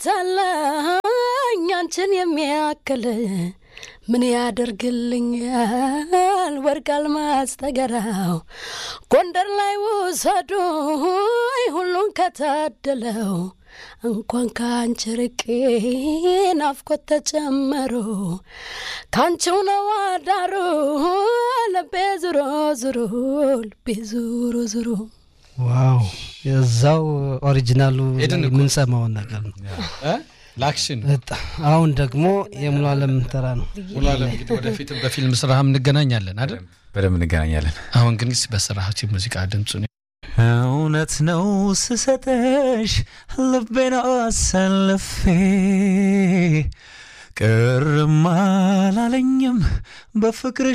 አታለኝ አንቺን የሚያክል ምን ያደርግልኛል ወርቅ አልማዝ ተገራው ጎንደር ላይ ውሰዱ ሁሉን ከታደለው እንኳን ከአንቺ ርቄ ናፍቆት ተጨመሮ ካንቺው ነው አዳሩ ልቤ ዙሮ ዙሮ ልቤ ዙሮ ዙሮ ዋው የዛው ኦሪጂናሉ ሄድን እኮ። የምንሰማውን ነገር ነው። ላክሽን በጣም አሁን ደግሞ የሙሉ አለም ተራ ነው። ሙሉ አለም እንግዲህ ወደፊትም በፊልም ስራህም እንገናኛለን አይደል? በደንብ እንገናኛለን። አሁን ግን እስኪ በስራዎች የሙዚቃ ድምፁ እውነት ነው ስሰጠሽ ልቤን አሳልፌ ቅርም አላለኝም በፍቅር